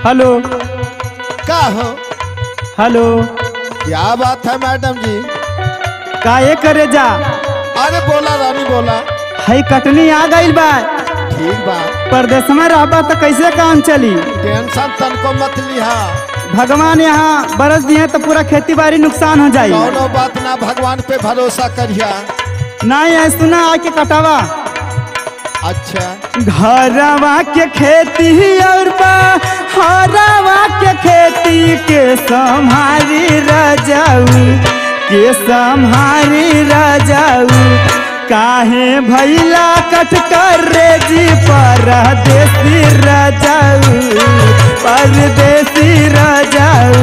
hello का हो hello क्या बात है मैडम जी काहे करे जा अरे बोला रानी बोला हई कटनी आ गइल बा ठीक बा परदेश में रहबा तो कैसे काम चली टेंशन तनको मत लिहा भगवान यहाँ बरस दिए तो पूरा खेती बाड़ी नुकसान हो जाई कौनो बात ना भगवान पे भरोसा करिया नहीं है सुना आके कटावा अच्छा घरवा के खेती और हरवा के खेती के संहारी रजाऊ के संहारी रजाऊ काहे भैला कट कर रे जी परदेसी रजाऊ परदेसी रजाऊ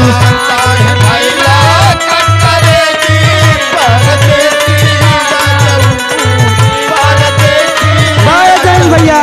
बाय जैन भैया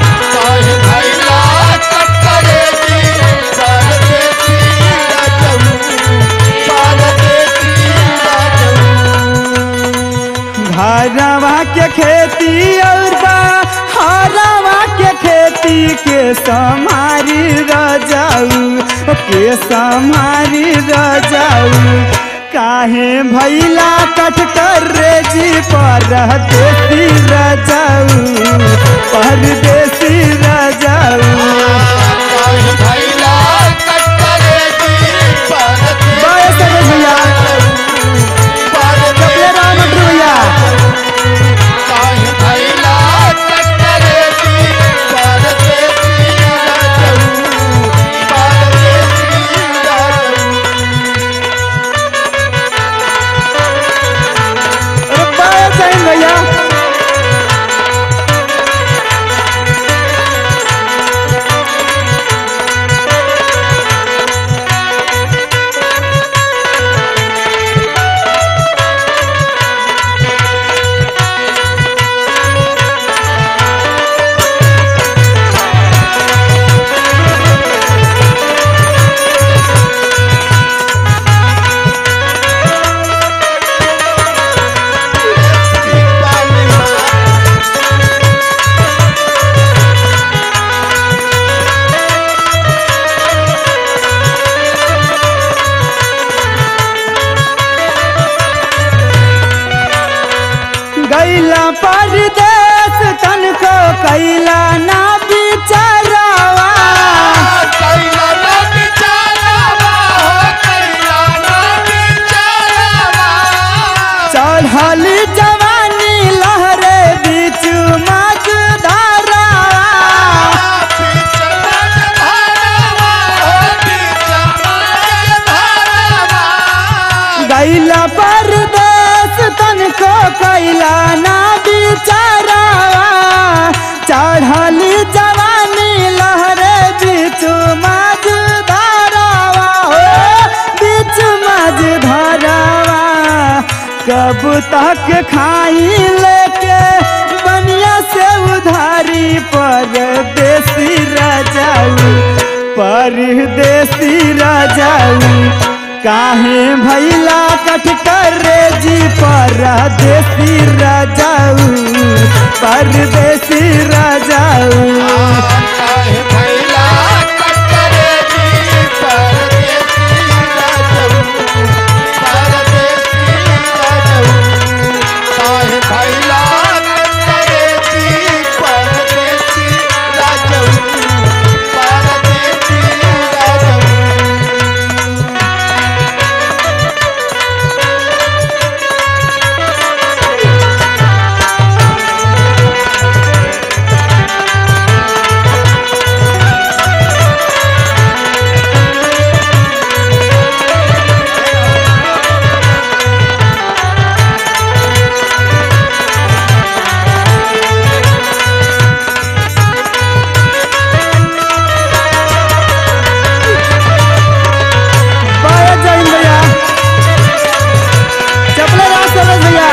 घरवा के खेती और हरवा के खेती के समारी रजाऊ के समारी रजाऊ काहे भैला कट कर रे जी परदेसी रजाऊ परदेसी रजाऊ बाय सरोज भैया चपले राम अटरू भैया अरे बाय जैन भैया गैला परदेश तन को कैला ना बिचारावा चढ़ल जवानी लहरे बीच मज धारावा गैला परदेश तन को कैला ना बिचारावा चढ़ल जवानी लहरे बीच मज धारावा हो बीच मज धारावा कब तक खाई लेके बनिया से उधारी परदेसी राजाऊ परदेसी राजाऊ काहे भैला कट कर रे जी परदेसी राजाऊ परदेसी राजाऊ बाय जैन भैया चपले राम सरोज भैया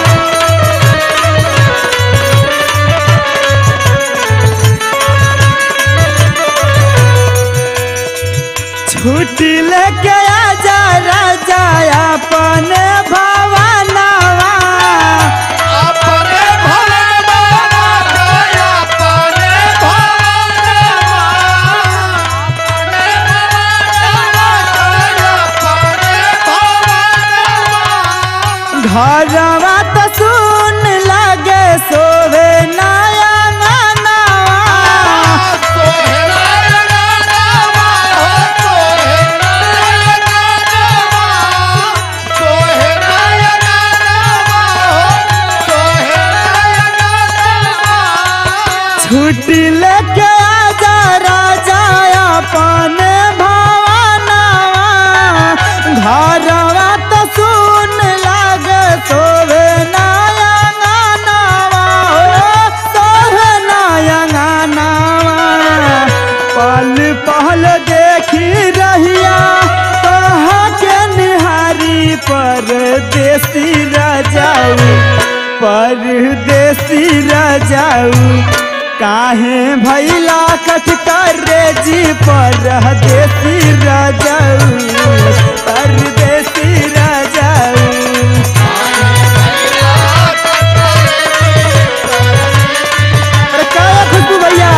छुट्टी लेके आजा राजा अपन भवनवा अपने भवन बाबा, अपने भवन घरवा तो सुन लगे सोवे नया नानावा छुट्टी लेके आजा राजा अपन भवनवा घरवा तो सुन लागे सोवे नया गानावा हो सोवे नया गानावा पल पहल देखी रहिया कहाँ के निहारी परदेसी राजाऊ परदेसी राजाऊ काहे भैला कठ करे जी परदेसी राजाऊ परदेसी राजाऊ अरे क्या है खुशबू भैया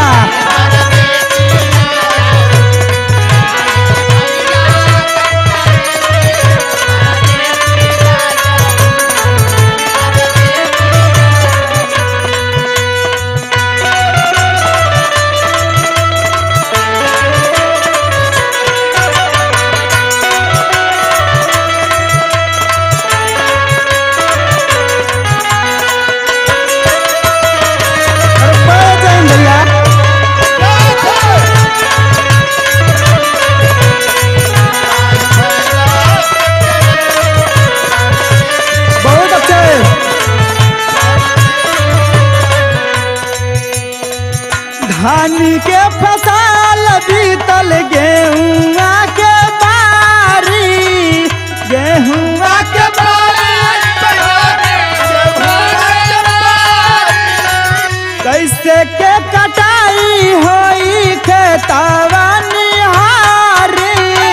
अरे पै जाएं भैया बहुत अच्छे धान के फसल बीतल गेहुआ के बारी गेहुआ के कैसे के कटाई होई खेतवा निहारी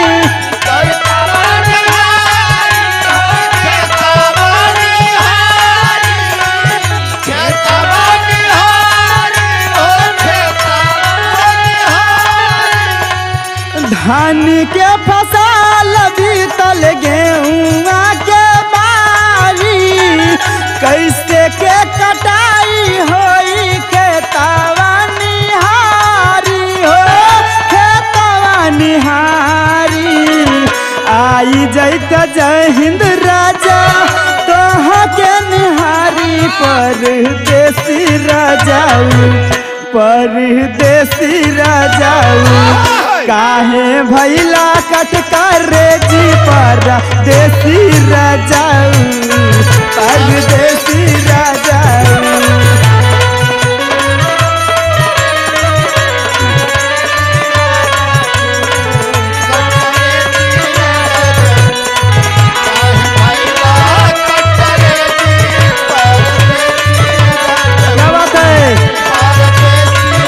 धान के फसल बीतल गेहुआ के बारी कैसे के कटाई होई खेतवा निहारी हो खेतवा निहारी आई जैत जय हिंद राजा तोहा के निहारी परदेसी राजाऊ परदेसी राजाऊ काहे भैला कट करे जी पर देसी राजाऊ परदेसी राजाऊ क्या बात है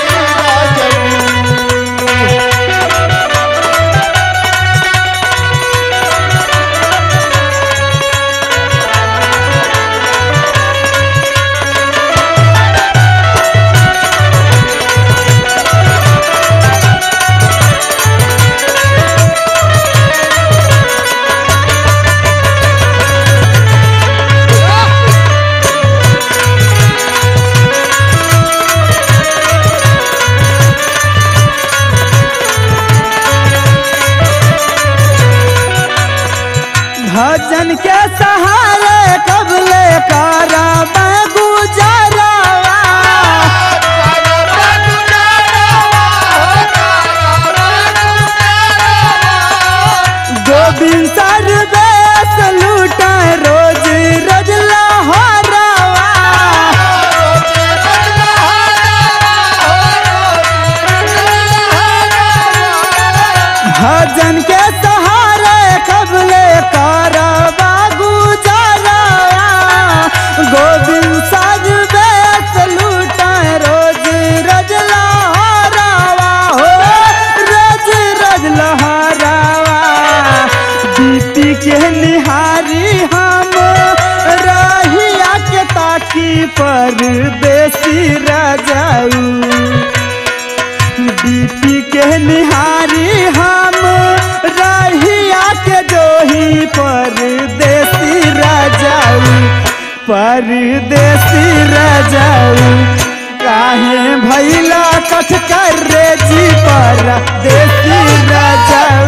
भजन के सहारे कबले कारा मैं गुजरवा गोविंद सर बेस लूटा रोज रोज लहरवा भजन के सहारे कबले कारवा गुजरवा गोविंद साज बेस लूटा रोज रोज लहरवा हो रोज रोज लहरवा बीती के निहारी हम रहिया के ताकी पर देसी राजाऊ बीपी के निहारी हम रहिया के जोही पर देसी राजाऊ परदेसी राजाऊ काहे भैला कठ कर रे जी परदेसी राजाऊ